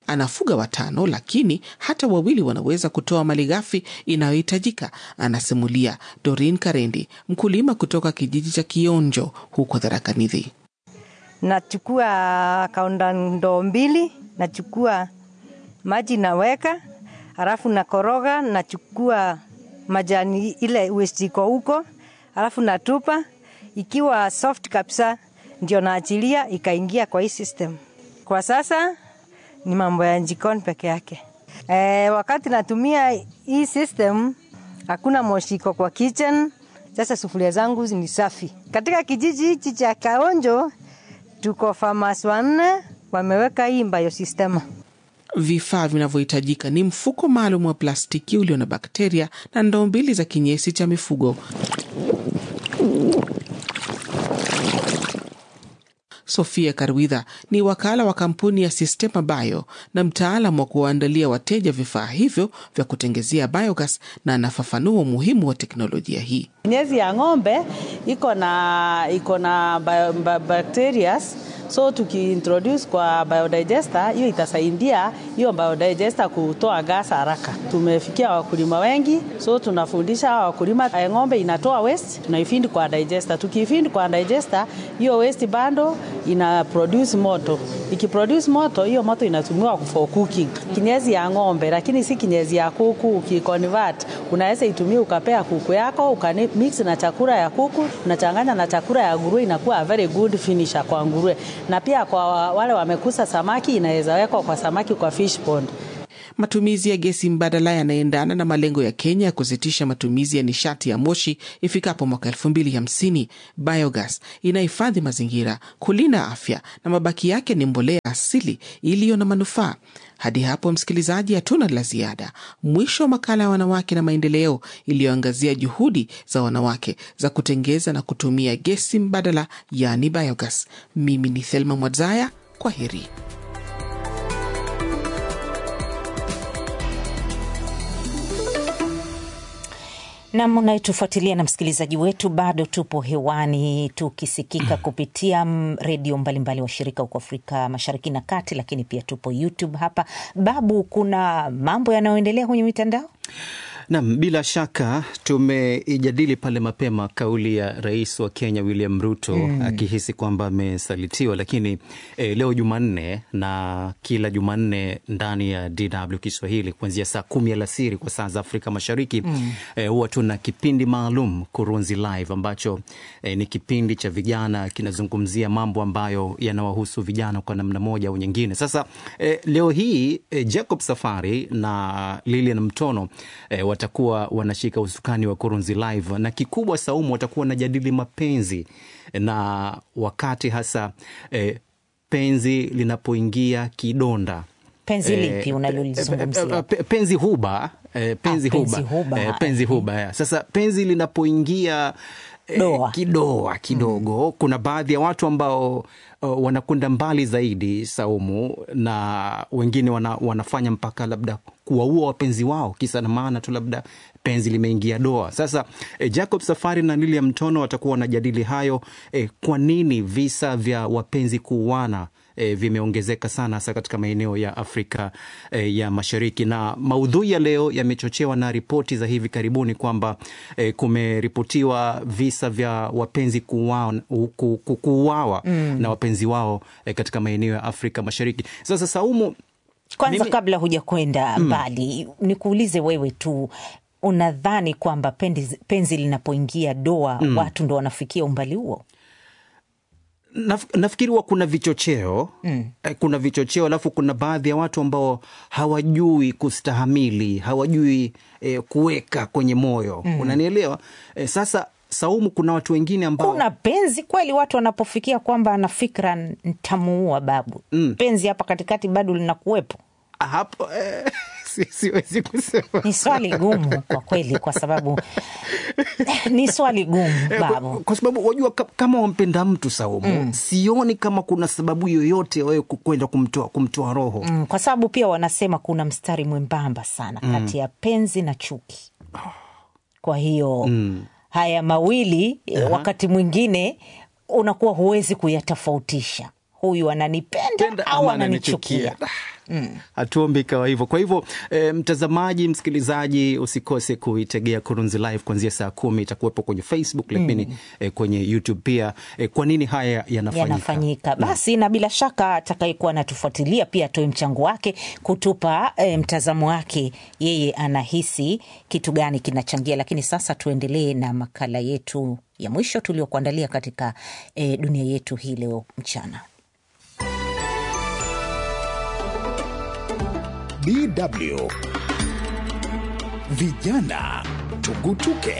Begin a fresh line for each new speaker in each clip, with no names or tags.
anafuga watano, lakini hata wawili wanaweza kutoa malighafi inayohitajika, anasimulia Dorin Karendi, mkulima kutoka kijiji cha Kionjo huko Tharaka Nithi.
Nachukua kaunda ndoo mbili, nachukua maji naweka, halafu nakoroga, nachukua majani ile waste iko huko, halafu natupa. Ikiwa soft kabisa, ndio naachilia ikaingia kwa hii system. Kwa sasa ni mambo ya jikoni peke yake. E, wakati natumia hii system hakuna moshi iko kwa kitchen. Sasa sufuria zangu ni safi. Katika kijiji hichi cha Kaonjo tuko farmers wanne wameweka hii biosystem.
Vifaa vinavyohitajika ni mfuko maalum wa plastiki ulio na bakteria na ndoo mbili za kinyesi cha mifugo. Sofia Karwidha ni wakala wa kampuni ya Sistema Bio na mtaalam wa kuwaandalia wateja vifaa hivyo vya kutengezea biogas, na anafafanua umuhimu wa teknolojia hii.
Kinyesi ya ng'ombe iko na iko na bio, bio, bacterias so tukiintroduce kwa biodigester hiyo itasaidia hiyo biodigester kutoa gas haraka. Tumefikia wakulima wengi, so tunafundisha wakulima ng'ombe inatoa waste, tunaifindi kwa digester. Tukiifindi kwa digester, hiyo waste bando ina produce moto. Ikiproduce moto, hiyo moto inatumiwa for cooking. Kinyezi ya ng'ombe, lakini si kinyezi ya kuku. Ukiconvert, unaweza itumia ukapea kuku yako, ukamix na chakula ya kuku, unachanganya na chakula ya nguruwe, inakuwa a very good finisher kwa nguruwe na pia kwa wale wamekusa samaki inaweza wekwa kwa samaki kwa fish pond.
Matumizi ya gesi mbadala yanaendana na malengo ya Kenya ya kusitisha matumizi ya nishati ya moshi ifikapo mwaka elfu mbili hamsini. Biogas inahifadhi mazingira, kulinda afya na mabaki yake ni mbolea asili iliyo na manufaa. Hadi hapo, msikilizaji, hatuna la ziada. Mwisho wa makala ya wanawake na maendeleo iliyoangazia juhudi za wanawake za kutengeza na kutumia gesi mbadala, yaani biogas. Mimi ni Thelma Mwadzaya, kwa heri.
Nam unayetufuatilia na msikilizaji wetu, bado tupo hewani tukisikika kupitia redio mbalimbali washirika huko Afrika Mashariki na Kati, lakini pia tupo YouTube hapa. Babu, kuna mambo yanayoendelea kwenye mitandao?
Nam, bila shaka tumeijadili pale mapema kauli ya rais wa Kenya William Ruto mm, akihisi kwamba amesalitiwa, lakini eh, leo Jumanne na kila Jumanne ndani ya DW Kiswahili kuanzia saa kumi alasiri kwa saa za Afrika Mashariki mm, eh, huwa tuna kipindi maalum Kurunzi Live ambacho eh, ni kipindi cha vijana kinazungumzia mambo ambayo yanawahusu vijana kwa namna moja au nyingine. Sasa eh, leo hii eh, Jacob Safari na Lilian Mtono eh, watakuwa wanashika usukani wa Kurunzi Live na kikubwa Saumu, watakuwa wanajadili mapenzi na wakati hasa eh, penzi linapoingia kidonda.
Penzi lipi unalolizungumzia?
Penzi huba eh, penzi
Ah, penzi
huba,
huba.
Eh, penzi huba ya. Sasa penzi linapoingia eh,
Doa.
kidoa kidogo kuna baadhi ya watu ambao uh, wanakwenda mbali zaidi Saumu, na wengine wana, wanafanya mpaka labda kuwaua wapenzi wao kisa na maana tu labda penzi limeingia doa. Sasa eh, Jacob Safari na Lilian Mtono watakuwa wanajadili hayo eh, kwa nini visa vya wapenzi kuuana E, vimeongezeka sana hasa katika maeneo ya Afrika e, ya Mashariki, na maudhui ya leo yamechochewa na ripoti za hivi karibuni kwamba e, kumeripotiwa visa vya wapenzi kuuawa ku, ku, kuuawa na wapenzi wao e, katika maeneo ya Afrika Mashariki. Sasa Saumu,
Kwanza
Mimi-
kabla huja kwenda mbali, nikuulize wewe tu, unadhani kwamba penzi, penzi linapoingia doa watu ndo wanafikia umbali huo?
Naf, nafikiri huwa kuna vichocheo mm. Kuna vichocheo alafu kuna baadhi ya watu ambao hawajui kustahamili, hawajui eh, kuweka kwenye moyo mm. Unanielewa eh, sasa Saumu, kuna watu wengine ambao
Kuna penzi kweli, watu wanapofikia kwamba ana fikra ntamuua babu, penzi hapa katikati bado linakuwepo?
hapo eh, si- siwezi kusema
Ni swali gumu kwa kweli, kwa sababu ni swali gumu
Eh, kwa,
babu.
kwa sababu wajua ka- kama wampenda mtu Saumu, sioni kama kuna sababu yoyote ya wewe ku- kwenda kumtoa kumtoa roho
Mm, kwa sababu pia wanasema kuna mstari mwembamba sana kati ya penzi na chuki. Kwa hiyo haya mawili wakati mwingine unakuwa huwezi kuyatofautisha, huyu ananipenda
Penda
au
ama
ananichukia.
hatuombi ikawa hivyo. Kwa hivyo e, mtazamaji, msikilizaji, usikose kuitegea Kurunzi Live kuanzia saa kumi. Itakuwepo kwenye Facebook lakini e, kwenye YouTube pia. E, kwa nini haya yanafanyika?
yanafanyika basi, na bila shaka atakayekuwa anatufuatilia pia atoe mchango wake kutupa e, mtazamo wake, yeye anahisi kitu gani kinachangia. Lakini sasa tuendelee na makala yetu ya mwisho tuliokuandalia katika e, dunia yetu hii leo mchana.
DW Vijana Tugutuke.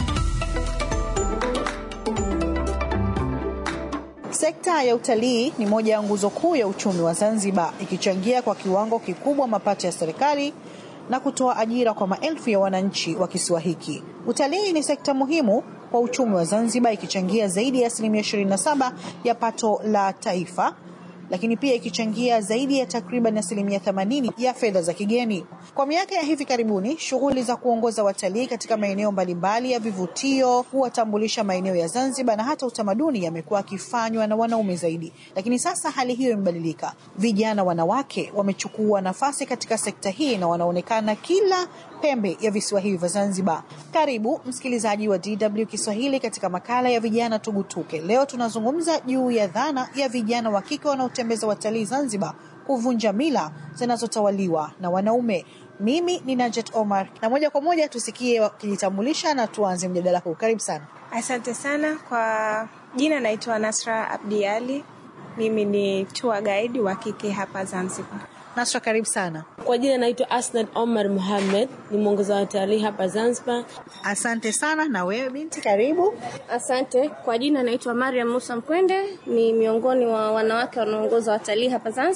Sekta ya utalii ni moja ya nguzo kuu ya uchumi wa Zanzibar, ikichangia kwa kiwango kikubwa mapato ya serikali na kutoa ajira kwa maelfu ya wananchi wa kisiwa hiki. Utalii ni sekta muhimu kwa uchumi wa Zanzibar, ikichangia zaidi ya asilimia 27 ya pato la taifa lakini pia ikichangia zaidi ya takriban asilimia 80 ya fedha za kigeni. Kwa miaka ya hivi karibuni, shughuli za kuongoza watalii katika maeneo mbalimbali ya vivutio, kuwatambulisha maeneo ya Zanzibar na hata utamaduni yamekuwa yakifanywa na wanaume zaidi, lakini sasa hali hiyo imebadilika. Vijana wanawake wamechukua nafasi katika sekta hii na wanaonekana kila pembe ya visiwa hivi vya Zanzibar. Karibu msikilizaji wa DW Kiswahili katika makala ya vijana tugutuke. Leo tunazungumza juu ya dhana ya vijana wa kike wanaotembeza watalii Zanzibar kuvunja mila zinazotawaliwa na wanaume. Mimi ni Najet Omar na moja kwa moja tusikie wakijitambulisha na tuanze mjadala huu. Karibu sana.
Asante sana kwa jina, naitwa Nasra Abdi Ali. Mimi ni tour guide wa kike hapa Zanzibar.
Nasra, karibu sana.
Kwa jina naitwa Asnad Omar Muhammad, ni mwongoza watalii hapa Zanzibar.
Asante sana. Na wewe binti, karibu.
Asante. Kwa jina naitwa Mariam Musa Mkwende, ni miongoni wa wanawake wanaongoza watalii hapa Zanzibar.